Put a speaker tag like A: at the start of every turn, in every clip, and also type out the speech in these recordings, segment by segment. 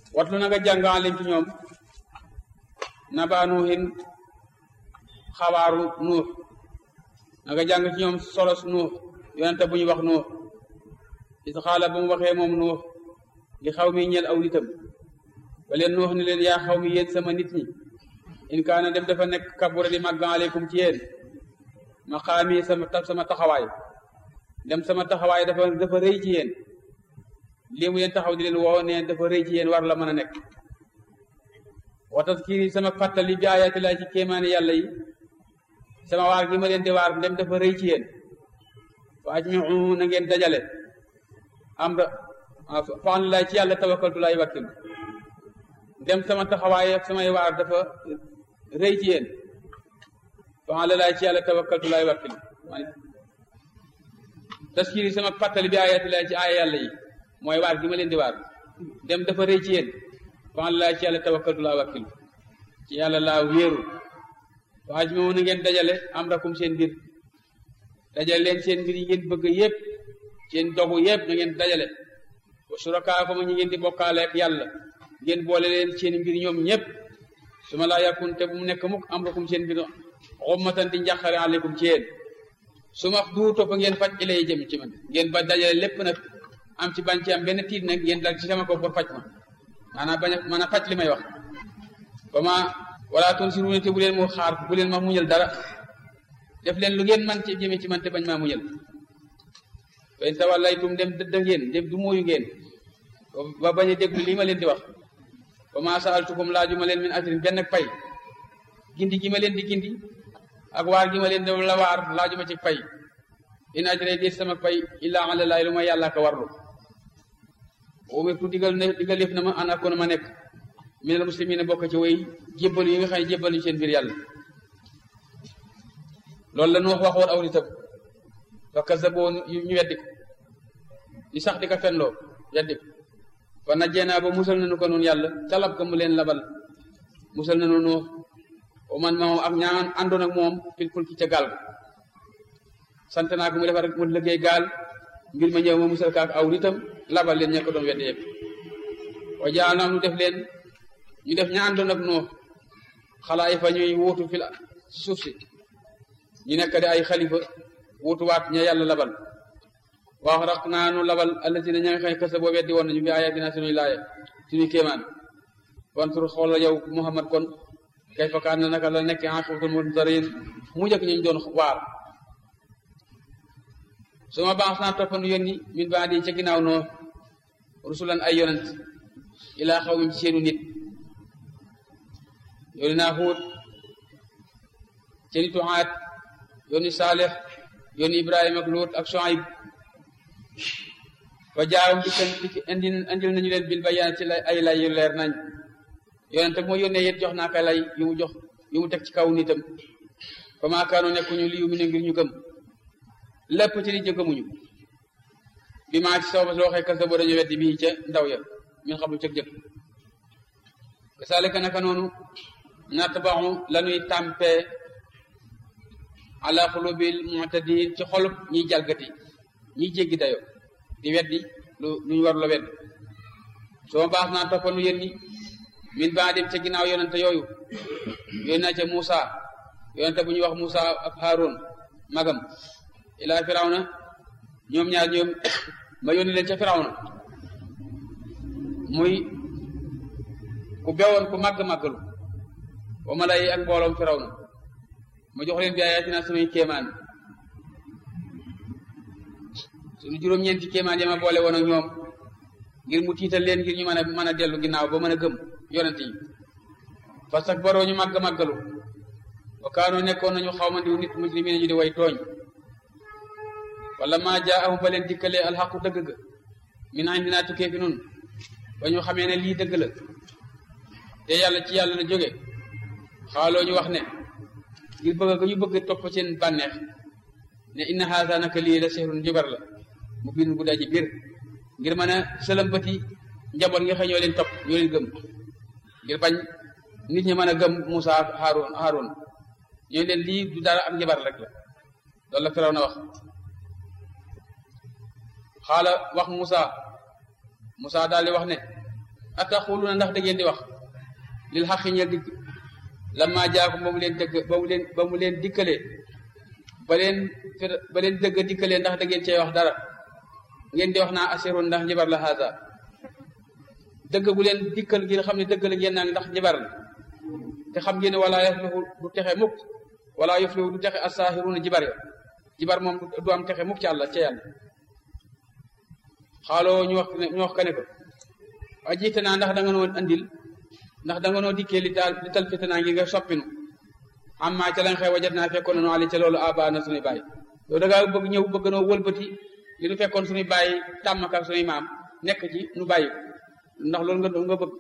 A: watlu na nga jàngaan leen ci ñoom naba nuuhin xabaaru nuux na nga jàng ci ñoom solos nuux yonente bu ñu wax nuux is xaala ba mu waxee moom nuux li xaw mi ñeel aw nitam ba leen nuux ni leen yaa xaw mi yéen sama nit ñi in kaana dem dafa nekk kabura di màgg aleykum ci yéen maqaami sama sama taxawaay dem sama taxawaay dafa dafa rëy ci yéen lii mu leen taxaw di leen woo ne dafa rëy ci yéen war la mën a nekk wa taskiri sama fàttali bi ayaati laa ci kéemaane yàlla yi sama waar gi ma leen di waar dem dafa rëy ci yéen fa ajmiu na ngeen dajale am ra fan laa ci yàlla tawakkaltu laay wakkil dem sama taxawaay ak samay waar dafa rëy ci yéen fan la laa ci yàlla tawakkaltu laay wakkil taskiri sama fàttali bi ayaati laa ci aaya yàlla yi mooy waar gi ma leen di waar dem dafa rëy ci yéen fan laa ci yàlla tawakkaltu laa wakkil ci yàlla laa wéeru fa ajmiu na ngeen dajale am rakum seen mbir dajale leen seen mbir yi ngeen bëgg yépp seen dogu yépp na ngeen dajale wa surakaa ko ma ñu ngeen di bokkaale ak yàlla ngeen boole leen seen mbir ñoom ñépp su ma laa yakun te bu mu nekk mukk am rakum seen mbir xummatan di njàqare aleykum ci yéen su ma du topp ngeen faj ilay jëm ci man ngeen ba dajale lépp nag am ci bañ ci am benn tiit nag ngeen dal ci sama ko pour faj ma maanaam bañ a mën a faj li may wax ba ma wala toon si ruune te bu leen mu xaar bu leen ma muñal dara def leen lu ngeen man ci jëme ci man te bañ maa muñal fen tawallaytum dem dëdda ngeen dem du mooyu ngeen ba bañ a déglu lii ma leen di wax ba ma saaltukum laaju ma leen min ajrin benn pay gindi gi ma leen di gindi ak waar gi ma leen di la waar laaju ma ci pay in ajre di sama pay illa ala laay lu ma yàlla ka warlu umirtu digal ne digal yëf na ma an akoon ma nekk minal muslimina bokk ci way jébbal yi nga xam ne jébbal ñu seen biir yàlla loolu la nu wax waxoon aw nitam fa kasaboo ñu weddi ko di sax di ko fenloo weddi ko fa najjeenaa ba musal nañu ko noonu yàlla calab ka mu leen labal musal nañu nuux o man ma moom ak ñaan àndoon ak moom fil fulki ca gaal ga sant naa ko mu defar mu liggéey gaal mbir ma ñëw ma musal kaak aw nitam labal leen ña ko doon weddi yëpp wa jaal naa nu def leen ñu def ña àndoon ak nuux xalaay fa ñuy wuutu fil suuf si ñu nekk di ay xalifa wutuwaat ña yàlla labal wax raq naa nu labal allazina ña nga xam kasa boo weddi woon nañu bi ayatina suñuy laaya suñuy kéemaan wantur xoola yow Muhammad kon kay fakaan na naka la nekk aqibatul munzarin mu njëkk ñu doon waar su ma baax naa toppanu yónni min baa di ca ginnaaw noo rusulan ay yonent ilaa xaw ci seenu nit yónni naa Huud ca nitu Aad yónni Saalix yónni Ibrahima ak Luut ak Shuayb fa jaawam di kan di indi indil nañu leen bil bayaan ci lay ay lay yu leer nañ yonente moo yónnee yet jox naa ko lay yu mu jox yu mu teg ci kaw nitam fa maa kaanoo nekkuñu li yu mu ne ngir ñu gëm lépp ci nit ñi gëmuñu bi maa ci sooba soo waxee kasa boo dañu weddi bii ca ndaw ya min xam lu cëg jëkk kasaalika naka noonu natbaxu lañuy tàmpee ala xulubil mu'tadin ci xolub ñiy jalgati ñiy jéggi dayo di weddi lu luñu war la wedd soo baax naa toppanu yéen ñi min baa dem ca ginnaaw yonente yooyu yónni naa ca Muusa yonente bu ñuy wax Muusa ak Haarun magam ilaa firawna ñoom ñaar ñoom ma yónni leen ca firawna muy ku bewoon ku màgg màggalu wa ma lay ak mbooloom firawna ma jox leen bi ayatina sunuy kéemaan sunu juróom-ñeenti kéemaan ya ma boole woon ak ñoom ngir mu tiital leen ngir ñu mën a mën a dellu ginnaaw ba mën a gëm yonent yi parce que baroo ñu màgg màggalu wa kaanoo nekkoon nañu xaw ma diw nit mujrimiin ñu di way tooñ wala maa jaahum ba leen dikkalee alxaqu dëgg ga min indinaa tukkee fi nun ba ñu xamee ne lii dëgg la te yàlla ci yàlla la jóge xaaloo ñu wax ne ngir bëgg ga ñu bëgg topp seen bànneex ne inna haasa naka lii la sehrun njibar la mu biin bu daji biir ngir mën a sëlëmbati njaboot nga xëy ñoo leen topp ñoo leen gëm ngir bañ nit ñi mën a gëm Moussa ak Haroun Haroun ñoo leen lii du dara ak njabar rek la loolu la Firaw na wax xaala wax Moussa Moussa daal di wax ne ataxuluna ndax da ngeen di wax lil xaqi ñeel dikk lamma jaakum ba mu leen dëgg ba mu leen ba mu leen dikkalee ba leen ba leen dëgg dikkalee ndax da ngeen cee wax dara ngeen di wax naa asirun ndax njibar la haasa dëgg bu leen dikkal ngeen xam ne dëgg la ngeen naan ndax njibar la te xam ngeen ne wala yaflihu du texe mukk wala yaflihu du texe asaaxiruna jibar ya jibar moom du am texe mukk ci àlla ca yàlla xaaloo ñu wax ñu wax ka ne ko waa jiite naa ndax da nga noo andil ndax da nga noo dikkee li taal li tal fite naa ngi nga soppinu amma ca la nga xew wajat naa fekkoon na nu ali ca loolu aba na suñuy bàyyi yow da ngaa bëgg ñëw bëgg noo wëlbati li nu fekkoon suñuy bàyyi tàmm ak suñuy maam nekk ci nu bàyyi ndax loolu nga nga bëgg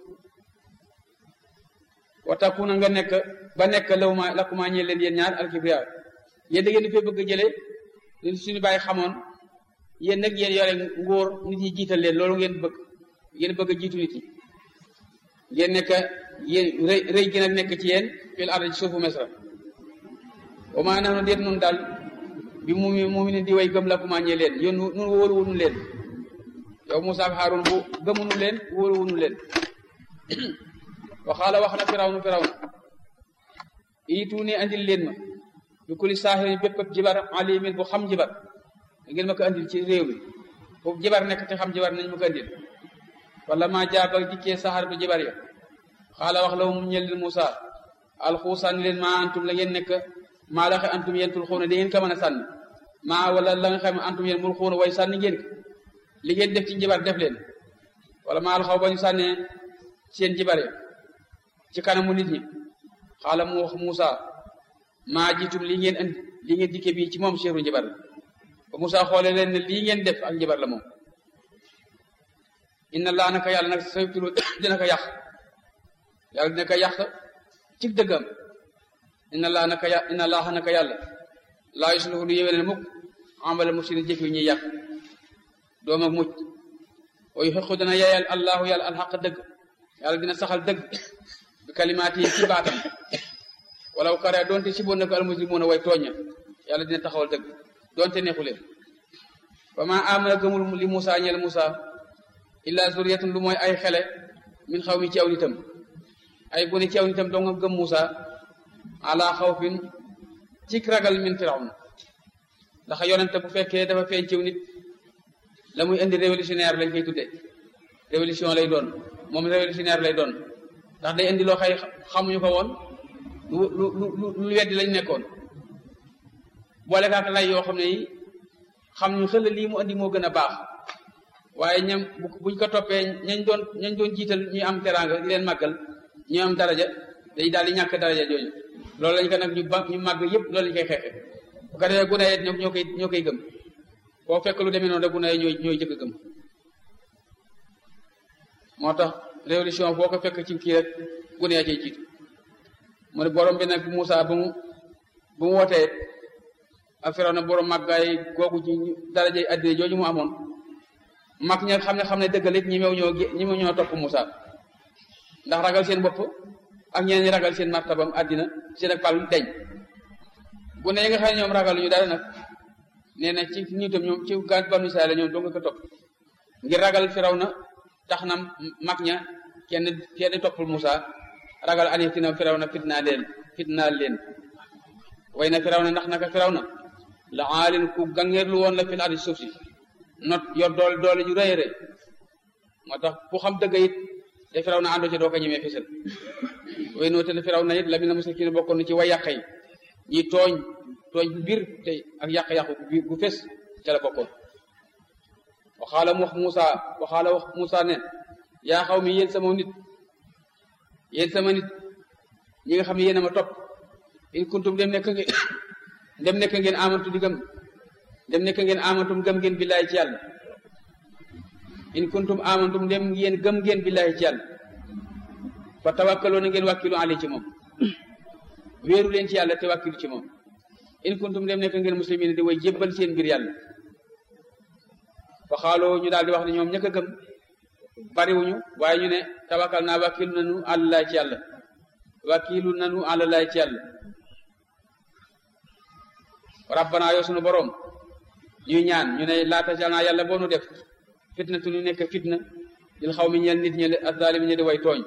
A: wataku na nga nekk ba nekk law ma lakuma ñeel leen yéen ñaar alkibriya yéen da ngeen di fee bëgg a jëlee li suñu bàyyi xamoon yéen nag yéen yore nguur nit ñi jiital leen loolu ngeen bëgg ngeen bëgg a jiitu nit yi ngeen nekk yéen rëy rëy gi nag nekk ci yéen fil ardi ci suufu Misra wa maa nahnu déet nun daal bi mu mu ne di way gëm la kuma ñeel leen yéen nun wóoru wunu leen yow Musaa ak Haarun bu gëmunu leen wóoru wunu leen waxaala wax na firawnu firawnu iitu ni andil leen ma bi kulli saahirin bépp jibar alimin bu xam jibar ngeen ma ko andil ci réew mi foofu jibar nekk te xam jibar nañ ma ko andil wala maa jaaba dikkee saxar bu jibar ya xaala wax la mu ñel leen Musaa alxuusànni leen maa antum la ngeen nekk maa la xe antum yéen tul xuuna di ngeen ko mën a sànni maa wala la nga xam ne antum yéen mul xuuna way sànni ngeen ko li ngeen def ci jibar def leen wala maa alxaw ba ñu sànnee seen jibar ya ci kanamu nit ñi xaala mu wax Moussa maa jiitum lii ngeen andi lii ngeen dikke bii ci moom cheru njibar la ba Moussa xoolee leen ne lii ngeen def ak njibar la moom inna laa naka yàlla nag saytulu dina ko yàq yàlla dina ko yàq ci dëggam inna laa naka yà inna laa naka yàlla laa yusluhu lu yéwénal mukk amala mufsidin jëf yi ñuy yàq doom ak mucc wa yuxiqu dana yeyal allahu yàlla alxaq dëgg yàlla dina saxal dëgg bi kalimaat yi ci baatam walaw kare doonte si boon na ko almuslimuuna way tooña yàlla dina taxawal dëgg doonte neexu leen fa ma amana gëmul li Musa ñeel Musa illa zuriyatun lu mooy ay xele min xaw mi ci aw nitam ay gone ci aw nitam doo nga gëm Musa ala xawfin ci ragal min firawna ndax yonente bu fekkee dafa feeñ ciw nit la muy indi révolutionnaire lañ koy tudde révolution lay doon moom révolutionnaire lay doon ndax day indi loo xay xamuñu ko woon lu lu lu lu weddi lañ nekkoon boole kaak lay yoo xam ne yi xam ñu xel lii mu indi moo gën a baax waaye ñam buñ ko toppee ñañ doon ñañ doon jiital ñuy am teraanga di leen màggal ñu am daraja day daal di ñàkk daraja jooju loolu lañ ko nag ñu ba ñu màgg yëpp loolu lañ koy xeexe bu ko defee gune yet ñoo koy ñoo koy gëm foo fekk lu demee noonu rek gune yi ñooy ñooy jëkk gëm moo tax révolution foo ko fekk ci kii rek gune yaa cay jiitu mu ne borom bi nag Moussa ba mu ba mu wootee ak Firawna borom màggaay googu ci darajay addina jooju mu amoon mag ña xam ne xam ne dëggal it ñi mew ñoo ñi mew ñoo topp Moussa ndax ragal seen bopp ak ñeneen ñi ragal seen martabam addina seen ak pal deñ gune yi nga xam ne ñoom ragal ñu dara nag nee na ci ñu tam ñoom ci gaat banu Israayil ñoom doo nga ko topp ngir ragal Firawna tax na mag ña kenn kenn toppul Moussa ragal anitina Firawna fitnaa leen fitnaal leen way na Firawna ndax naka Firawna la aalin ku gangeerlu woon la fil ardi suuf si not yor doole doole ju rëy rëy moo tax ku xam dëgg it te Firawna àndoo ci doo ko ñemee fisal way noo te Firawna it la mi na musakin bokkoon na ci way yàq yi ñi tooñ tooñ bu biir te ak yàq-yàqu gu fes ca la bokkoon waxaala mu wax Moussa waxaala wax Moussa ne yaa xaw mi yéen sama nit yéen sama nit ñi nga xam ne yéen a ma topp in kuntum dem nekk ngeen dem nekk ngeen amantu di gëm dem nekk ngeen amantum gëm ngeen billaay ci yàlla in kuntum amantum dem ngeen gëm ngeen billaay ci yàlla fa tawakkaloo na ngeen wàkkilu ali ci moom wéeru leen ci yàlla te wàkkilu ci moom in kuntum dem nekk ngeen muslimin di way jébbal seen mbir yàlla fa xaaloo ñu daal di wax ne ñoom ñëkk a gëm bariwuñu waaye ñu ne tawakkal naa wàkkilu nanu àllalaay ci yàlla wàkkilu nanu àllalaay ci yàlla rabbana yoo sunu boroom ñuy ñaan ñu ne laata jal naa yàlla boo nu def fitna tu ñu nekk fitna lil xaw mi ñeel nit ñi azaalimi ñi di way tooñ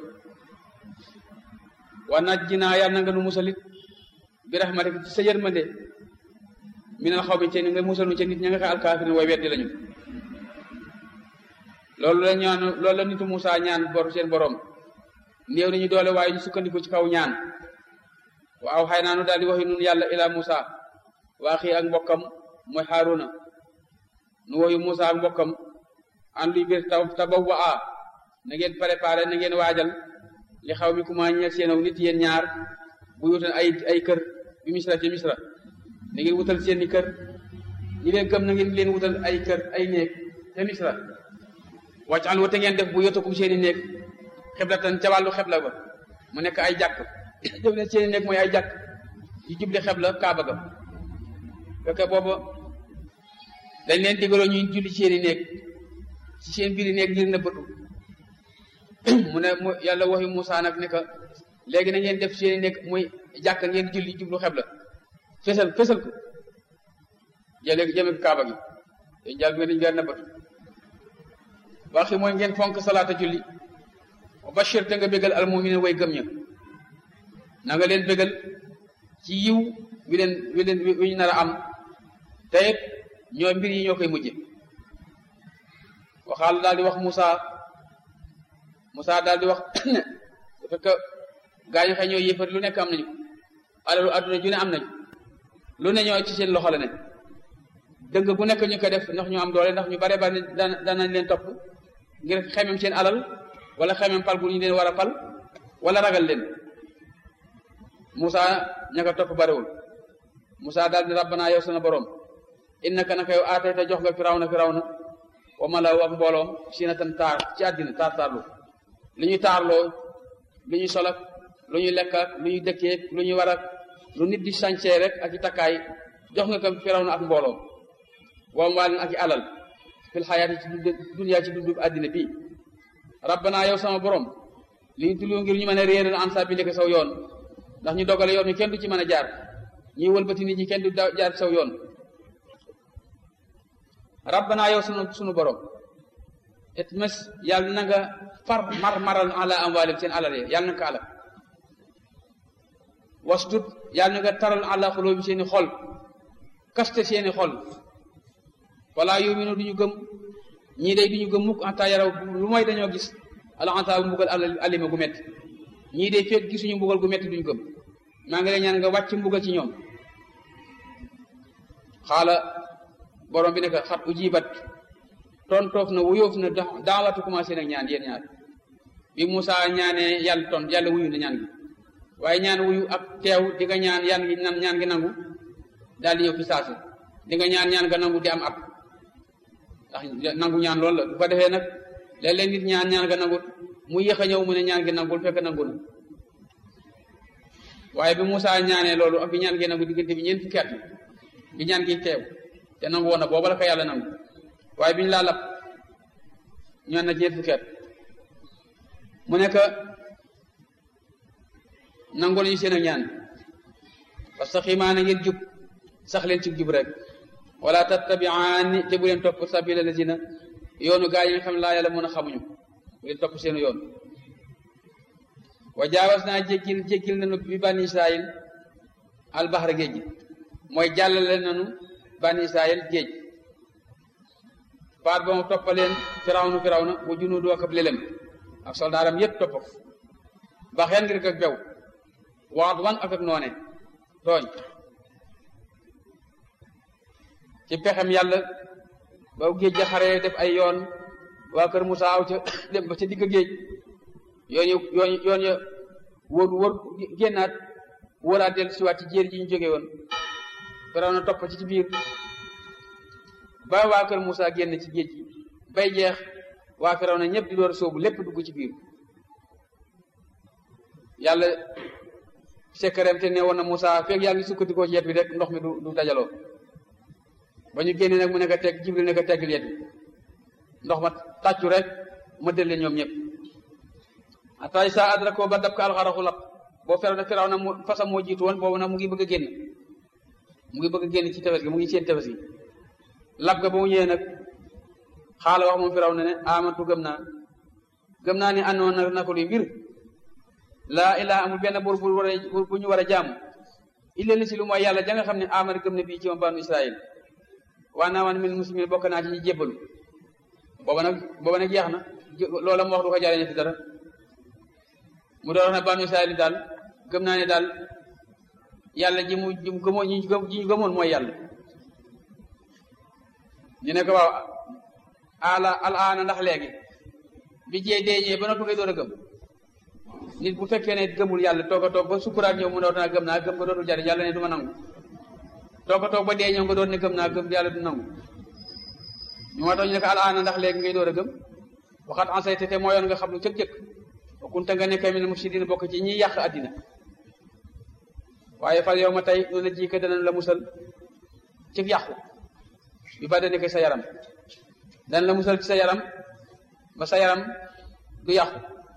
A: wa najjinaa yàlla na nga nu musalit bi rahmatika ci sa yërmande minal xaw mi ci nga musal nu ci nit ña nga xam alkaafirin way weddi lañu loolu la ñaan loolu la nitu Moussa ñaan bor seen borom néew nañu doole waaye ñu sukkandiku ci kaw ñaan waaw xay naa nu daal di waxi nun yàlla ila Moussa waa xii ak mbokkam mooy Haruna nu waxi Moussa ak mbokkam an luy biir taw tabaw wa a na ngeen préparé na ngeen waajal li xaw mi kuma ñeel seen aw nit yéen ñaar bu wutal ay ay kër bi misra ci misra na ngeen wutal seen i kër ñi leen gëm na ngeen leen wutal ay kër ay néeg ca misra wàcc an wate ngeen def bu yotakum seen i néeg xeblatan ca wàllu xebla ba mu nekk ay jàkk def leen seen i néeg mooy ay jàkk yu jubli xebla kaaba ga fekke booba dañ leen digaloo ñuy julli seen i néeg ci seen biir i néeg ngir nëbbatu mu ne mu yàlla waxi Moussa nag ne que léegi na ngeen def seen i néeg muy jàkk ngeen julli jublu xebla fesal fesal ko jëlee jëme ko kaaba gi dañ jàll nga dañ gar nëbbatu waxi mooy ngeen fonk salaata julli wa bashir te nga bégal almuminin way gëm ña na nga leen bégal ci yiw wi leen wi leen wi ñu nar a am te it ñoo mbir yi ñoo koy mujje waxaal daal di wax Moussa Moussa daal di wax ne bu fekk gaa ñu xëy ñoo yëfar lu nekk am nañu alalu adduna ju ne am nañu lu ne ñoo ci seen loxo la ne dëgg bu nekk ñu ko def ndax ñu am doole ndax ñu bare bare daan danañ leen topp ngir xemem seen alal wala xemem pal bu ñu leen war a pal wala ragal leen Moussa ña ko topp barewul Moussa daal di rabbana yow sana borom innaka naka yow aatay te jox nga firawna firawna wa malaw ak mbooloom sinatan taar ci àddina taar taarlu lu ñu taarloo lu ñu solak lu ñu lekk ak lu ñu dëkkee lu ñu war ak lu nit di sañcee rek ak i takkaay jox nga ko firawna ak mbooloom waam waalin ak i alal fil xayaati ci dund duniyaa ci dundu àddina bii rabbana yow sama borom li ñu tullu ngir ñu mën a réeral an sa bi ndeke saw yoon ndax ñu dogale yoon mi kenn du ci mën a jaar ñuy wëlbati nit ñi kenn du jaar saw yoon rabbana yow sunu sunu borom et mes yàlla na nga far mar maral ala amwaalim seen alal yi yàlla na ko alal wasdud yàlla na nga taral ala xulóobi seeni xol kaste seeni xol wala yuminu duñu gëm ñii day duñu gëm mukk anta yaraw lu mooy dañoo gis ala anta bu mbugal alima gu metti ñii day fekk gisuñu mbugal gu metti duñu gëm maa ngi lay ñaan nga wàcc mbugal ci ñoom xaala borom bi ne ko xat ujibat tontoof na wuyoof na daawatu commencé nag ñaan yéen ñaar bi Moussa ñaanee yàlla tont yàlla wuyu na ñaan gi waaye ñaan wuyu ak teew di nga ñaan yan gi nan ñaan gi nangu daal di ñëw fi saasi di nga ñaan ñaan nga nangu di am at ndax nangu ñaan loolu la bu ko defee nag léeg-léeg nit ñaan ñaan nga nangu mu yéex a ñëw mu ne ñaan gi nangul fekk nangu na waaye bi Moussa ñaanee loolu ak bi ñaan gi nangu diggante bi ñeent fukki at bi ñaan gi teew te nangu woon na booba la ko yàlla nangu waaye bi ñu laa lap ñaan na ñeent fukki at mu nekk nangu nañu seen ak ñaan parce que xiimaa na ngeen jub sax leen ci jub rek wala tattabiaani te bu leen topp sabila lazina yoonu gaa yi nga xam ne laa yàlla mën a xamuñu bu leen topp seenu yoon wa jaawas naa jéggil jéggil nanu bi bani israil albahra géej gi mooy jàllale nanu bani israil géej baat ba mu toppaleen firawnu firawna bu junuudu ak ab lelem ak soldaaram yépp topp ba xeen ngir ak bew waat wan ak ak noone tooñ ci pexem yàlla ba géej ja xaree def ay yoon waa kër Musaa aw ca dem ba ca digg géej yoon yu yoon yoon ya wër wër génnaat wëraat del siwaat ci jéer ji ñu jóge woon Firawna topp ci ci biir ba waa kër Musaa génn ci géej gi bay jeex waa Firawna ñëpp di door a sóobu lépp dugg ci biir yàlla sekkareem te ne woon na Musaa fekk yaa ngi sukkandikoo ci yet bi rek ndox mi du du dajaloo ba ñu génne nag mu nekk teg Jibril nekk teggal yet bi ndox ma tàccu rek ma dël leen ñoom ñëpp atay sa adra ko ba dab ka alxaraxu lap boo feraw na firaw na mu fasam moo jiitu woon boobu nag mu ngi bëgg a génn mu ngi bëgg a génn ci tefes gi mu ngi seen tefes gi lab ga ba mu ñëwee nag xaala wax moom firaw na ne amantu gëm naa gëm naa ni àndoon na na ko luy mbir laa ilaha amul benn buur bu war a bu ñu war a jaamu illa li si lu mooy yàlla ja nga xam ne amana gëm na bii ci ma banu israil waa naa man min muslimin bokk naa ci ñi jébbalu booba nag booba nag jeex na loola mu wax du ko jaaree ci dara mu doon wax ne banu israil daal gëm naa ne daal yàlla ji mu ji mu gëmoon ñi ñu gëmoon mooy yàlla ñu ne ko waaw ala al aana ndax léegi bi jee deeñee ba noppi ngay door a gëm nit bu fekkee ne gëmul yàlla toog a toog ba sukuraat ñëw mu ne naa gëm naa gëm nga dootul jariñ yàlla ne du ma nangu toog a toog ba dee ñëw nga doon ne gëm naa gëm yàlla du nangu ñu moo tax ñu ne ko al aana ndax léegi ngay door a gëm waxat ansayte te mooyoon nga xam lu cëk-cëk kunta nga nekk min mufsidin bokk ci ñiy yàq addina waaye fal yow ma tey nu la jiika danañ la musal ci yàqu bi ba dane ko sa yaram danañ la musal ci sa yaram ba sa yaram du yàqu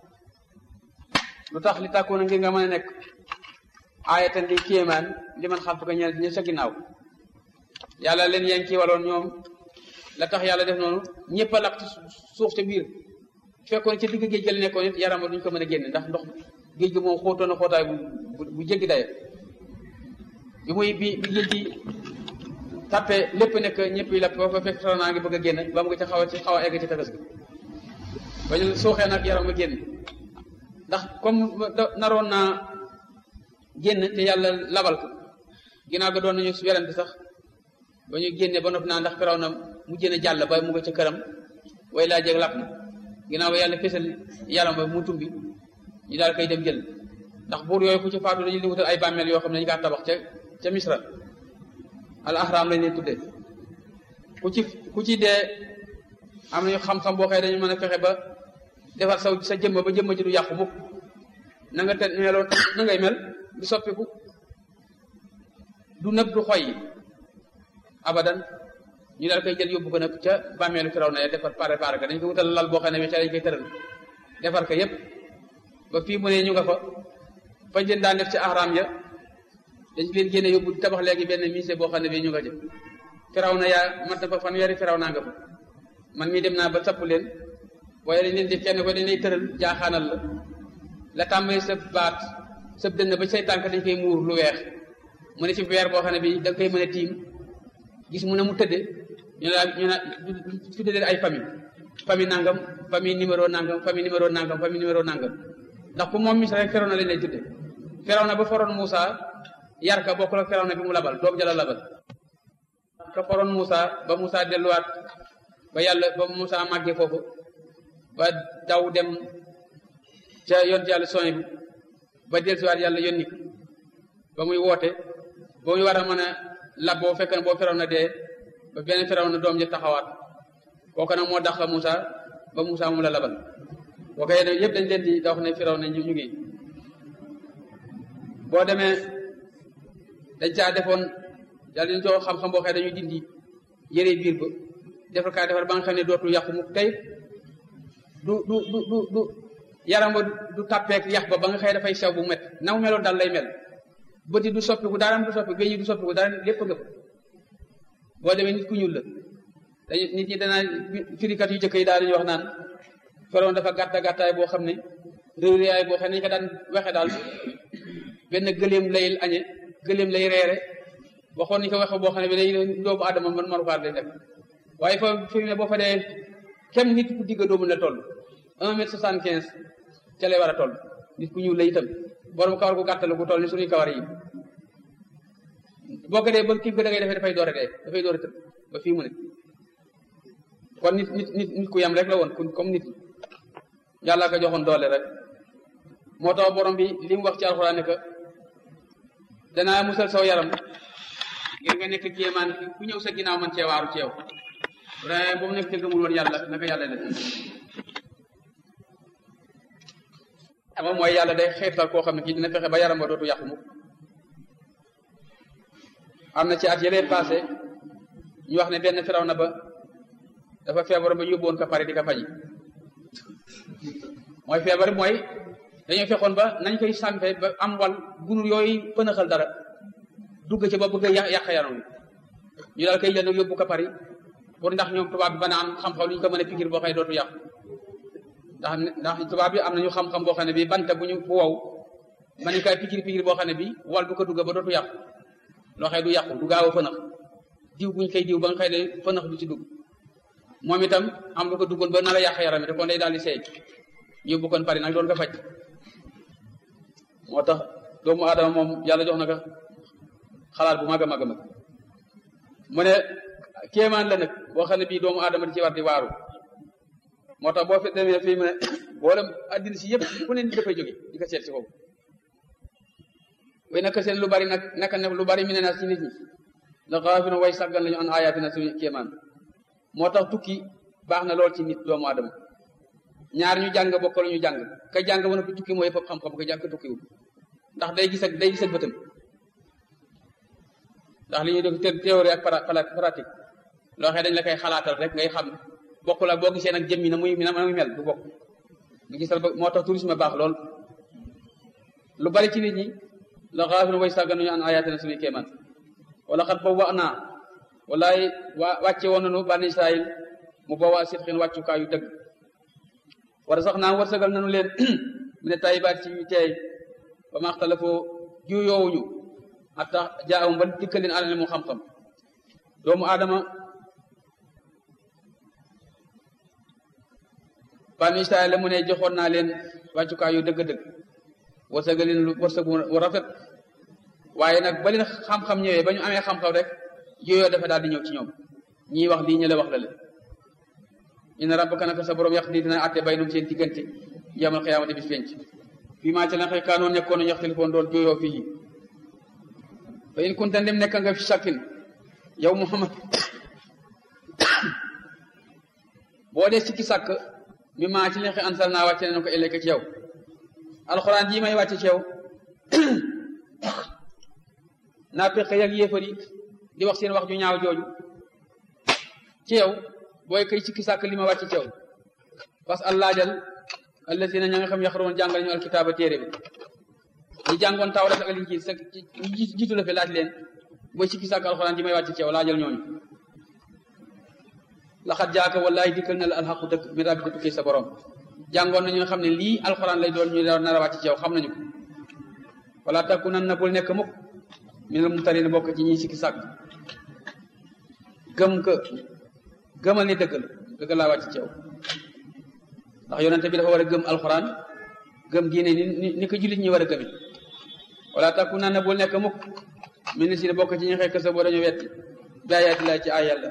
A: lu tax li tàkkoon ngir nga mën a nekk aayatan di kéemaan li man xam ko ñeel ñi sa ginnaaw yàlla leen yen kii waloon ñoom la tax yàlla def noonu ñëpp a lakk ci suuf te biir fekkoon ci digg géej gi la nekkoon it yaram duñ ko mën a génne ndax ndox géej gi moom xóotoon na xóotaay bu bu jéggi daye bi muy bi bi géej gi tàppe lépp nekk ñëpp yi lapp ba fa fekk naa ngi bëgg a génn ba mu ngi ci xaw a ci xaw a egg ci tefes gi ba ñu suuxee nag yaram nga génn ndax comme naroon naa génn te yàlla labal ko ginnaaw ga doon nañu werante sax ba ñu génne ba noppi naa ndax firaw na mu jëne jàll ba mu nga ca këram way laa jeeg lapp na ginnaaw ba yàlla fesal yaram ba mu tumbi ñu daal koy dem jël ndax buur yooyu ku ci faatu dañu di wutal ay bàmmeel yoo xam ne dañu kaa tabax ca ca misra al ahram lañ leen tuddee ku ci ku ci dee am nañu xam-xam boo xëy dañu mën a fexe ba defar saw sa jëmma ba jëmma ji du yàqu mukk na nga te meloon na ngay mel du soppiku du nëb du xoy abadan ñu daal koy jël yóbbu ko nag ca bàmmeelu firaw na defar préparé ko dañ ko wutal lal boo xam ne bi ca lañ koy tëral defar ko yépp ba fii mu ne ñu nga fa fañ leen daan def ci ahram ya dañ leen génne yóbbu tabax léegi benn musée boo xam ne bi ñu nga jëm firaw na yaa mat na fa fanweeri firaw naa nga fa man mii dem naa ba tapp leen waaye dañ leen di kenn ko dañ lay tëral jaaxaanal la la tàmbali sa baat sa dënn ba say tànk dañ koy muur lu weex mu ne ci weer boo xam ne bi da nga koy mën a tiim gis mu ne mu tëdde ñu ne ñu ne tudde leen ay famille famille nangam famille numéro nangam famille numéro nangam famille numéro nangam ndax ku moom mis rek feraw na lañ lay tudde feraw na ba foroon Moussa yar ka bokk la feraw na bi mu labal doom jala labal ka foroon Moussa ba Moussa delluwaat ba yàlla ba Moussa màggee foofu ba daw dem ca yont yàlla soñ bi ba dellusiwaat yàlla yónni ko ba muy woote ba muy war a mën a lab boo fekk na boo feraw na dee ba benn feraw na doom ja taxawaat kooku nag moo dax Moussa ba Moussa moom la labal boo koy yëpp dañ leen di da wax ne firaw ne ñu ñu ngi boo demee dañ caa defoon yàlla dañ coo xam-xam boo xëy dañuy dindi yëre biir ba defar kaa defar ba nga xam ne dootul yàqu mu tey du du du du du yaram ba du tàppeek yax ba ba nga xëy dafay sew bu met na mu meloon daal lay mel bëti du soppiku dara du soppiku géej du soppiku dara lépp nga boo demee nit ku ñuul la dañu nit ñi danaa firikat yu jëkk yi daal dañuy wax naan feroon dafa gàtta gàttaay boo xam ne réew yaay boo xam ne ñu ko daan waxe daal benn gëléem lay añe gëléem lay reere waxoon nañu ko waxe boo xam ne bi day doomu adama man marukaar day def waaye fa fi ne boo fa dee kem nit ku digga doomu la toll un mètre soixante quinze ca lay war a toll nit ku ñuul la itam borom kawar gu gàttal gu toll ni suñuy kawar yi boo ko dee ba kii ko da ngay defee dafay door a dee dafay door a tëb ba fii mu ne kon nit nit nit nit ku yam rek la woon comme nit yàlla ko joxoon doole rek moo tax borom bi li mu wax ci alxuraan ne que danaa musal saw yaram ngir nga nekk kéemaan ku ñëw sa ginnaaw man ceewaaru ceew vraiment boobu nekk te gëmul woon yàlla naka yàlla def ama mooy yàlla day xeetal koo xam ne kii dina fexe ba yaram ba dootu yàqu mukk am na ci at yëlee passé ñu wax ne benn firaw na ba dafa feebar ba yóbbuwoon ko pare di ko faji mooy feebar mooy dañoo fexoon ba nañ koy sàmpe ba am wal gunur yooyu pënaxal dara dugg ci ba bëgg a yàq yàq yaram ñu daal koy jël nag yóbbu ko Paris pour ndax ñoom tubaab bi ba na am xam-xam lu ñu ko mën a pikir boo xëy dootu yàqu ndax ndax tubaab bi am nañu xam-xam boo xam ne bii banta bu ñu fu wow ma ni kay pikir pikir boo xam ne bii wal du ko dugga ba dootu yàqu loo xëy du yàqu du gaaw a fënax diw buñ koy diw ba nga xëy ne fënax du ci dugg moom itam am lu ko duggoon ba nar a yàq yaram te kon day daal di seey yóbbu kon pare nag doon ko faj moo tax doomu aadama moom yàlla jox na ko xalaat bu mag a mag a mag mu ne kéemaan la nag boo xam ne bii doomu aadama di ci war di waaru moo tax boo fi demee fii mu ne boolem addina si yëpp fu ne nit dafay jóge di ko seet si foofu way naka seen lu bari nag naka ne lu bari mi ne na ci nit ñi la xaafina way sàggan lañu an ayatina suñu kéemaan moo tax tukki baax na lool ci nit doomu aadama ñaar ñu jàng bokk lu ñu jàng ka jàng ba noppi tukki mooy fëpp xam-xam ka jàng ka tukkiwul ndax day gis ak day gis ak bëtam ndax li ñuy def théorie ak pratique loo xam dañ la koy xalaatal rek ngay xam bokkul ak boo gisee nag jëmmi na muy na muy mel du bokk nga gisal ba moo tax tourisme baax lool lu bari ci nit ñi la xaafina way sàggan nañu an ayatina suñuy kéemaan wala xat boobu wax naa walaay waa wàcce woon nañu bani Israël mu boobaa sitxin wàccukaayu dëgg war sax naa wërsëgal nañu leen mu ne tayibaat ci teey ba maxtalafoo juyoowuñu hatta jaawum ba dikkal leen alal mu xam-xam doomu aadama bani Israël la mu ne joxoon naa leen wàccukaayu dëgg-dëgg wërsëgal leen lu wërsëg wu rafet waaye nag ba leen xam-xam ñëwee ba ñu amee xam-xam rek yooyoo dafa daal di ñëw ci ñoom ñii wax lii ñu la wax la leen inna rabbaka naka sa borom yàq di dina àtte bay num seen diggante yamal xiyaamati bis penc fii maa ci la xëy kaanoon nekkoon nañu yaxtalifoon doon jooyoo fii fa in kunta dem nekk nga fi shakkin yow Muhammad boo dee sikki sàkk mi maa ci li xëy ansal naa wàcce nañu ko ëllëg ci yow alxuraan jii may wàcce ci yow naa pexe yag yéefar yi di wax seen wax ju ñaaw jooju ci yow booy kay sikki sàkk li ma wàcc ci yow parce que allaajal allazina ña nga xam yaxaroon jàngal ñu alkitaaba téere bi ñi jàngoon taw rek ak liñ ci sa jiitu la fi laaj leen booy sikki sàkk alxuraan ji may wàcc ci yow laajal ñooñu laxat jaaka wallahi dikkal na la alxaqu dëgg mi rabbi tukki sa borom jàngoon nañu nga xam ne lii alxuraan lay doon ñu nar a wàcc ci yow xam nañu ko wala takku nan na bul nekk mukk minal mumtarin bokk ci ñi sikki sàkk gëm ka gëmal ni dëgg la dëgg laa wàcc ci yow ndax yonente bi dafa war a gëm alxuraan gëm diine ni ni ko jullit ñi war a gëmi wala takku nan na bul nekk mukk min si bokk ci ñi xekk sa boo dañu wetti baayaati laa ci ay yàlla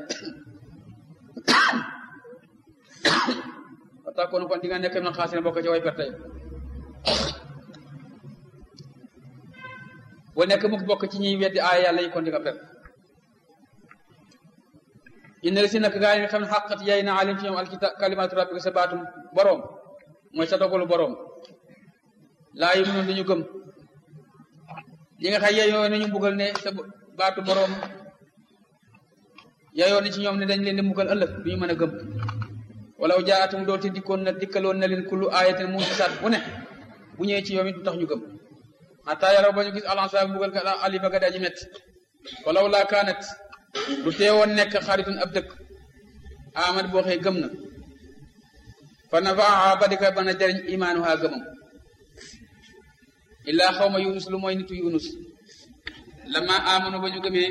A: wa takkoon kon di nga nekk na xaasina bokk ci way perte boo nekk mukk bokk ci ñuy weddi aaya yàlla yi kon di nga perte inna la si nag gaa yi nga xam ne xaqat yay na alim ci ñoom alkita kalimatu rabbika sa baatum boroom mooy sa dogalu boroom laa yi mënoon dañu gëm yi nga xam yeyoo nañu mbugal ne sa baatu boroom yeyoo na ci ñoom ne dañ leen di mbugal ëllëg du ñu mën a gëm walaw jaatum doonte dikkoon na dikkaloon na leen kullu ayatin mujisaat bu ne bu ñëwee ci yoom it du tax ñu gëm xataa yaraw ba ñu gis alansa mbugal ka alifa ga daji met walaw laa kaanat du teewoon nekk xaritun ab dëkk amad boo xëy gëm na fa nafaaha ba di ko mën a jëriñ imaanuha gëmam illaa xawma yunus lu mooy nitu yunus lama amanu ba ñu gëmee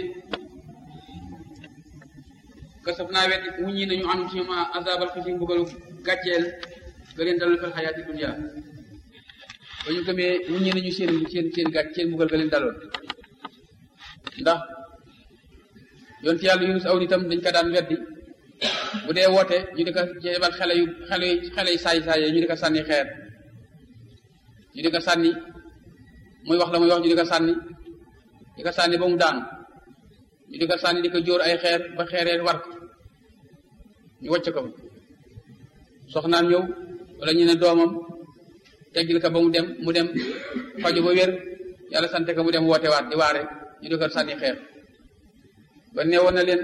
A: kasaf naa wet wuññi nañu anum ci ñoom azabal xisi mbugalu gàcceel ga leen dalal fil xayaati dunya ba ñu gëmee wuññi nañu seen seen seen gàcc seen mbugal ga leen daloon ndax yonti yàlla yunus aw nitam dañ ko daan weddi bu dee woote ñu di ko jebal xale yu xale yu xale yu saay saay ñu di ko sànni xeer ñu di ko sànni muy wax la muy wax ñu di ko sànni di ko sànni ba mu daanu ñu di ko sànni di ko jóor ay xeer ba xeeree war ko ñu wàcc ko soxnaam ñëw wala ñu ne doomam teggil ko ba mu dem mu dem faju ba wér yàlla sante ko mu dem woote waat di waare ñu di ko sànni xeer ba neewoon na leen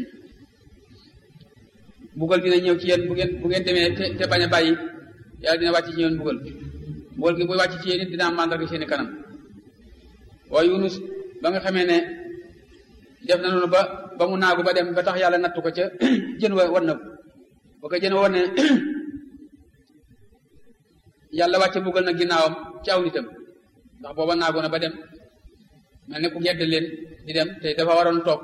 A: bugal dina ñëw ci yéen bu ngeen bu ngeen demee te te bañ a bàyyi yàlla dina wàcc ci yéen bugal bugal gi bu wàcc ci yéen it dina am màndarga seeni kanam waaye Yunus ba nga xamee ne def na noonu ba ba mu naagu ba dem ba tax yàlla nattu ko ca jën wa war na ba ko jën wa war ne yàlla wàcce buggal na ginnaawam ci aw nitam ndax booba naagoona ba dem mel ne ku gedd leen di dem te dafa waroon toog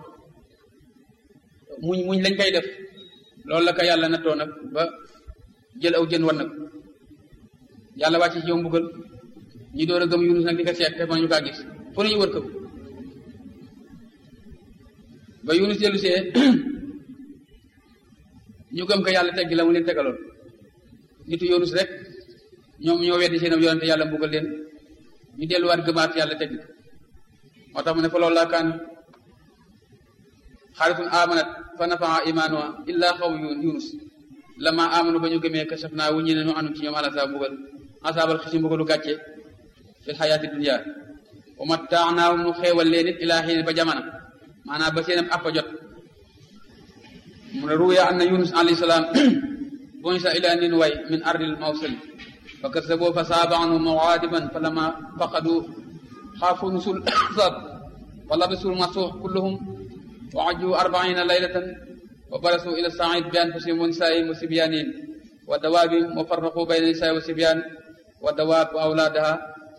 A: muñ muñ lañ koy def loolu la ko yàlla nattoo nag ba jël aw jën wan nag yàlla wàcce ci yow mbugal ñu door a gëm yunus nag di ko seet te mënuñu kaa gis fu ñu wër ko ba yunus dellu see ñu gëm ko yàlla teggi la mu leen tegaloon nitu yunus rek ñoom ñoo weddi seen yonente yàlla mbugal leen ñu delluwaat gëmaat yàlla teggi moo tax mu ne fa loolu laa kaan xaaritun amanat fa nafaa imaanuha illa xaw yunus lama amanu ba ñu gëmee kasaf naa wu ñu ne ñu anum ci ñoom alasa mbugal asaabal xisi mbugalu gàcce fil xayaati dunia wa mattaanaahum nu xeewal leen it ilaa xiin ba jamono maanaam ba seenam appa jot mu ne ruya anna yunus alayhi salaam bunisa ila nin way min ardil mawsil fa kasaboo fa saabanu mawaadiban fa lama faqadu xaafu nusul sab wa labisul masuux kulluhum wa ajju arbaina laylatan wa barasu ila said bi anfusihim wa nisaihim wa sibyanihim wa dawaabihim wa farraqu bayna nisaai wa sibyan wa dawaab wa awlaadaha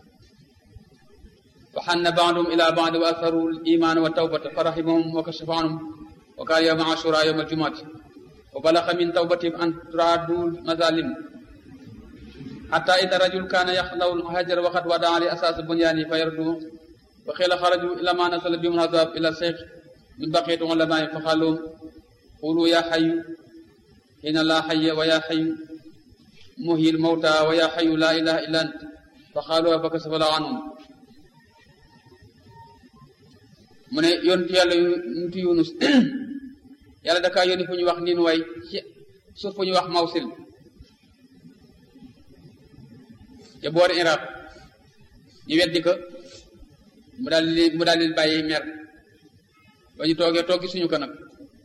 A: fa xanna baadum ila baadi wa atharu liman wa tawbata fa rahimahum wa kashafa anhum wa kaana yawma ashura yawma aljumaati wa balaxa min tawbatihim an turaadu mazalim xata ida rajul kaana yaxlaw hajar waxat wadaa li asaas bunyaani fa yardu fa xiila xaraju ila ma nasala bihum azab ila cheikh min baqiyati ulamaai fa xaalum qulu ya xayu xiina laa xaya wa ya xayu muhyi lmawta wa ya xayu laa ilaha illa ant fa xaaluha fa kasafa laa anhum mu ne yontu yàlla yontu yunus yàlla dakaa yónni fu ñu wax niin way ci suuf fu ñu wax mawsil ca boori iraq ñu weddi ko mu daal di mu daal di bàyyi mer ba ñu toogee toogi suñu ko nag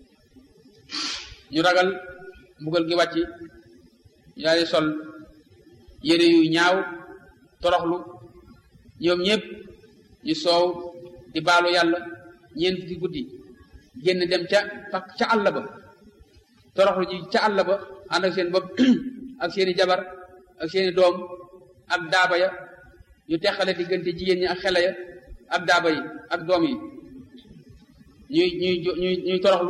A: ñu ragal mbugal gi wàcc ñu daal di sol yére yu ñaaw toroxlu ñoom ñëpp ñu soow di baalu yàlla ñeent fukki guddi génn dem ca ca àll ba toroxlu ji ca àll ba ànd ak seen bopp ak seeni jabar ak seeni doom ak daaba ya ñu teqale diggante jigéen ñi ak xele ya ak daaba yi ak doom yi ñuy ñuy ñuy ñuy toroxlu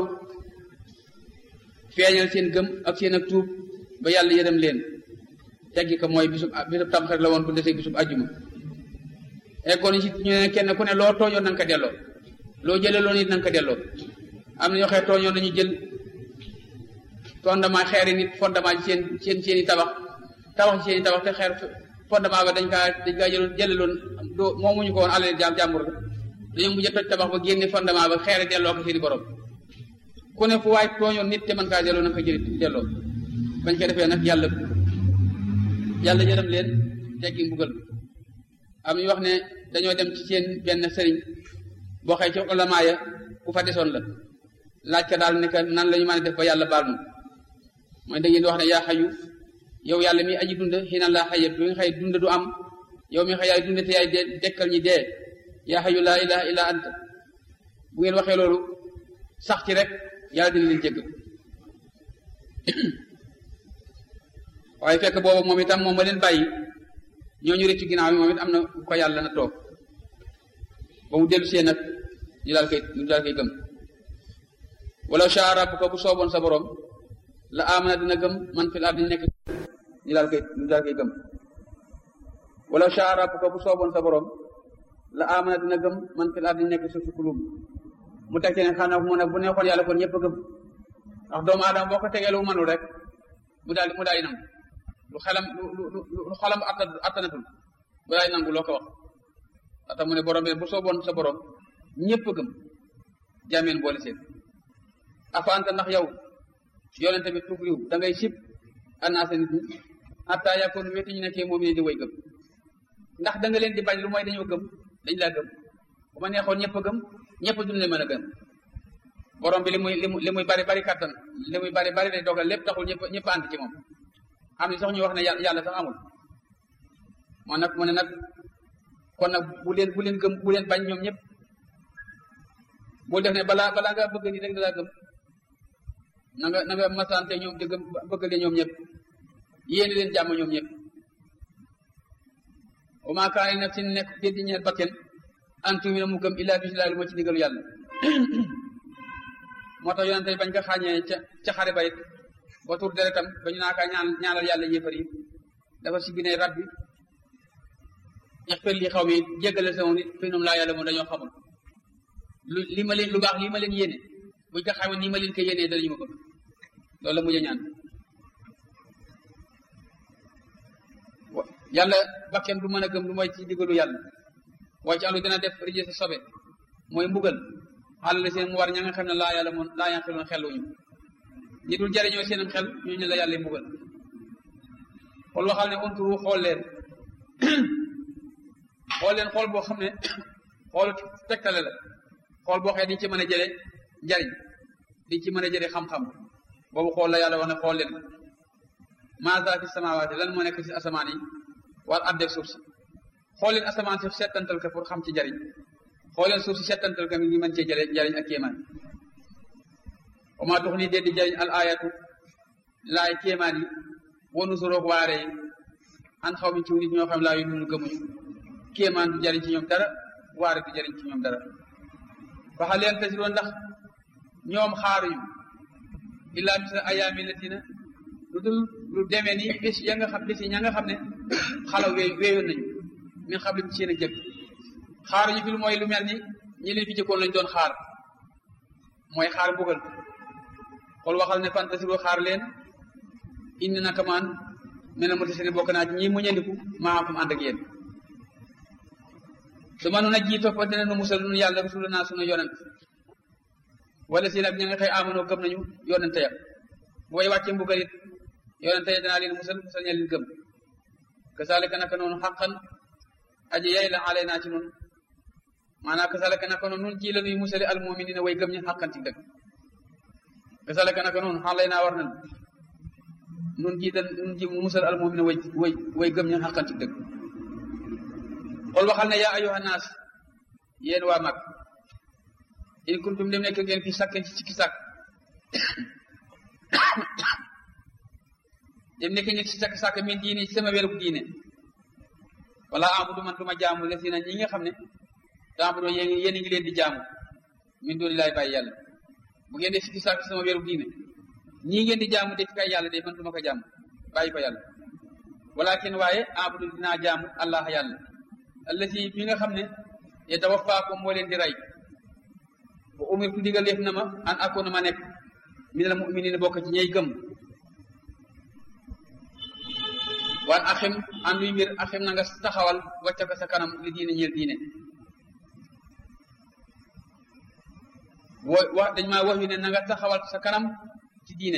A: feeñal seen gëm ak seen ak tuub ba yàlla yërëm leen teggi ko mooy bisub bisub tamxarit la woon bu desee bisub àjjuma eggoon ci ñu ne kenn ku ne loo tooñoon na nga ko delloo loo jëlee loon it na nga ko delloo am na ñoo xee tooñoon nañu jël fondement xeeri nit fondement ci seen seen seen i tabax tabax ci seen i tabax te xeer fondement ba dañ kaa dañ kaa jëloon jëlee loon doo moomuñu ko woon alal jaam jàmbur la dañoo mujj a toj tabax ba génne fondement ba xeeri delloo ko seen i borom ku ne fu waay tooñoon nit te mën kaa delloo na nga ko jël delloo bañ ko defee nag yàlla yàlla yërëm leen teggi mbugal am ñu wax ne dañoo dem ci seen benn sëriñ boo xëy ci ulama ya ku fa desoon la laaj ka daal ne que nan la ñu mën a def ba yàlla baal nu mooy da ngeen di wax ne yaa xayu yow yàlla mi aji dund xiina laa xayat bi nga xëy dund du am yow mi xëy yaay dund te yaay dee dekkal ñi dee yaa xayu laa ilaha illa anta bu ngeen waxee loolu sax ci rek yàlla dina leen jégg waaye fekk boobu moom itam moom ma leen bàyyi ñooñu rëccu ginnaaw bi moom it am na ko yàlla na toog ba mu dellu see nag ñu daal koy ñu daal koy gëm wala shaa rabbuka bu sooboon sa borom la amana dina gëm man fil ardi nekk ñu daal koy ñu daal koy gëm wala shaa rabbuka bu sooboon sa borom la amana dina gëm man fil ardi nekk suuf si kulub mu teg ci ne xanaa mu ne bu neexoon yàlla kon ñëpp a gëm ndax doomu aadama boo ko tegee lu mënul rek mu daal mu daal di nangu lu xelam lu lu lu xelam attanatul mu daal di nangu loo ko wax ata mu ne borom bi bu sooboon sa borom ñëpp a gëm jaameen boole seen afa anta ndax yow yonente bi tukriw da ngay sib annaasa nit ñi hatta yakun wéti ñu nekkee moom ne di way gëm ndax da nga leen di bañ lu mooy dañoo gëm dañ laa gëm bu ma neexoon ñëpp a gëm ñëpp duñ leen mën a gëm borom bi li muy li muy li muy bari bari kattan li muy bari bari day dogal lépp taxul ñëpp ñëpp ànd ci moom am ni sax ñu wax ne yàlla sax amul moo nag mu ne nag kon nag bu leen bu leen gëm bu leen bañ ñoom ñëpp bul def ne balaa balaa nga bëgg ni rek da laa gëm na nga na nga masante ñoom di gëm bëgg leen ñoom ñëpp yéene leen jàmm ñoom ñëpp wa maa kaana li nafsin nekk déddi ñeel bakken an tuumina mu gëm illaa bi lu ma ci digalu yàlla moo tax yonente bañ ko xàññee ca ca xare ba it ba tur deretam ba ñu naa kaa ñaan ñaanal yàlla yéefar yi dafa si gine rabbi ixfir li xaw mi jéggale sama nit fi ñoom laa yàlla moom dañoo xamul lu li ma leen lu baax li ma leen yéene buñ ko xamee nii ma leen ko yéenee danañu ma bëgg loolu la mujj ñaan yàlla bakken du mën a gëm lu mooy ci digalu yàlla waaye ci àllu dina def rije sa sobe mooy mbugal àll la seen mu war ña nga xam ne laa yàlla moom laa yanqiloon xeluñu ñi dul jariñoo seenam xel ñooñu la yàlla mbugal xool waxal ne unturu xool leen xool leen xool boo xam ne xoolu tegtale la xool boo xee diñ ci mën a jële njariñ diñ ci mën a jële xam-xam boobu xool la yàlla wax ne xool leen maza fi samawaati lan moo nekk ci asamaan yi wal addeeg suuf si xool leen asamaan si settantal ko pour xam ci njariñ xool leen suuf si settantal ko mi ngi mën cee jële njariñ ak kéemaan wa maa tux nii dee di jariñ al ayatu laay kéemaan yi wanu suroog waare yi an xaw mi ci nit ñoo xam laa yu nunu gëmuñu kéemaan du jariñ ci ñoom dara waare du jariñ ci ñoom dara waxa leen tasiroon ndax ñoom xaaruñu illaa misla ayaami latina lu dul lu demee ni bis ya nga xam bis yi ña nga xam ne xalaw wee weeyoon nañu min xam lim seen a jëkk xaaruñu fi lu mooy lu mel ni ñi leen fi jëkkoon lañ doon xaar mooy xaar mbugal xool waxal ne fantasiro xaar leen indi naka maan mel na motasini bokk naa ci ñi mu ñandiku maa am ànd ak yéen su ma nun a jii topp dina nu musal nun yàlla rasula naa sunu yonent wala si nag ña nga xëy amanoo gëm nañu yonente ya booy wàcce mbugal it yonente ya danaa leen musal musal ña leen gëm kasaalika naka noonu xaqan aji yay la alay naa ci nun maanaam kasaalika naka noonu nun ci la nuy musali almuminina way gëm ñi xaqan ci dëgg kasaalika naka noonu xalay naa war nan nun ci dan nun ci musal almumina way way way gëm ñi xaqan ci dëgg xool waxal ne yaa ayuha naas yéen waa mag in kuntum dem nekk ngeen fi sàkken ci sikki sàkk dem nekk ngeen ci sakk sàkk min diine ci sama wérug diine wala abudu man duma jaamu la si na ñi nga xam ne taabudu yéen yéen a ngi leen di jaamu min dooni laay bàyyi yàlla bu ngeen def sikki sàkk ci sama wérug diine ñii ngeen di jaamu def kay yàlla de man duma ko jaamu bàyyi ko yàlla walakin waaye abudu dinaa jaamu allah yàlla allati mi nga xam ne yatawaffaakum moo leen di rey bu umirtu digal def na ma an akoona ma nekk minal mu'miniina bokk ci ñey gëm wan axim an luy mbir axim na nga taxawal wàcce ko sa kanam li diine ñeel diine wo wax dañ maa wax yu ne na nga taxawal sa kanam ci diine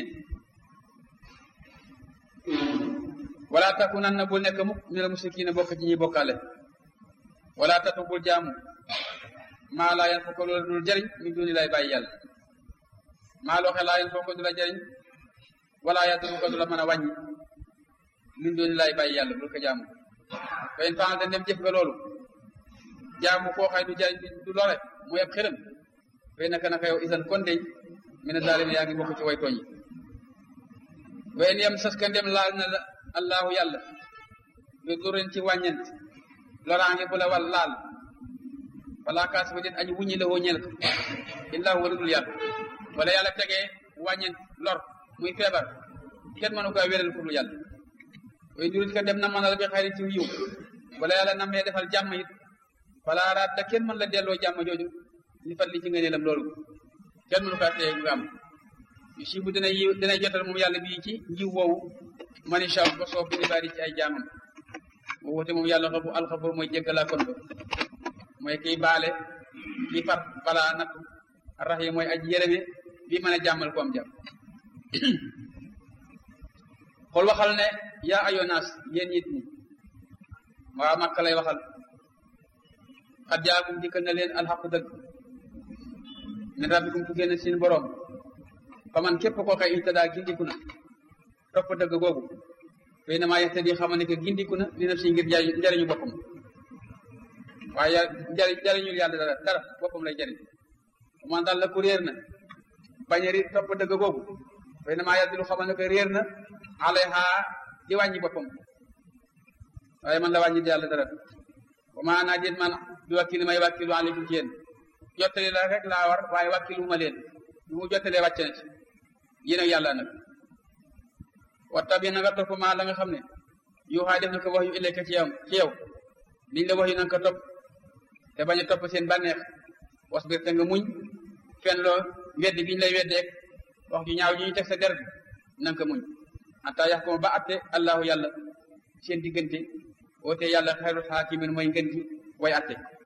A: wala takunanna bul nekk mukk minal musrikiina bokk ci ñuy bokkaale wala tatu bul jaamu maa laa yan fokko loola dul jëriñ min duni lay bàyyi yàlla maa loo xe laa yan fokko du la jëriñ wala yaduru ko du la mën a wàññi min duni lay bàyyi yàlla bul ko jaamu fa in faal dem jëf nga loolu jaamu koo xay du jëriñ du lore mu yeb xërëm fay naka naka yow isan kon dey mi ne daal yaa ngi bokk ci way tooñ yi wayen yem sas ka ndem laal na la allahu yàlla bi durin ci wàññent loraange bu la wal laal wala kaas ba den aji wuññi la woo ñeel ko illaahu wala dul yàlla wala yàlla tegee wàññent lor muy feebar kenn mënu ko wéral ku dul yàlla way durit ka dem na mënal bi xayri ci yiw wala yàlla namee defal jàmm it wala raat kenn mën la delloo jàmm jooju li fat li ci ngëneelam loolu kenn mënu kaa teye nga am yu si bu dina yiw dina jotal moom yàlla bii ci njiw woowu man incha allah ko soob bi bari ci ay jaamam mu wute moom yàlla xabu alxafur mooy jéggalaa kon ba mooy kiy baale kii far balaa nattu arrahim mooy aji yërëme bi mën a jàmmal ko am jàmm xool waxal ne yaa ayonaas yéen nit ñi waa Makka lay waxal xat jaakum dikkal na leen alxaqu dëgg min rabbikum tuggee na seen boroom fa man képp koo xëy ihtadaa gindiku na topp dëgg googu fay na maa yahtadi xamal ne que gindiku na li naf si ngir njariñu boppam waaye njariñ njariñul yàlla dara dara boppam lay jariñ man daal la ku réer na bañ a riir topp dëgg googu fay na maa yaddilu xamal ne que réer na alayha di wàññi boppam waaye man la wàññi di yàlla dara wa maa naa déet man bi wakkil may wakkilu aleykum ci yéen jottali la rek laa war waaye wakkilu ma leen lu mu jottalee wàcc na ci yéen ak yàlla nag wattabi na nga topp maa la nga xam ne yuuxaa def na ko wax yu ilayka ci yow ci yow liñ la wax yu nanga ko topp te bañ a topp seen bànneex wasbir te nga muñ fen loo weddi giñ lay weddeek wax ju ñaaw ji ñu teg sa der bi nanga ko muñ anta yax ko ba atte allahu yàlla seen diggante woote yàlla xayrul xaakimin mooy ngën gi way atte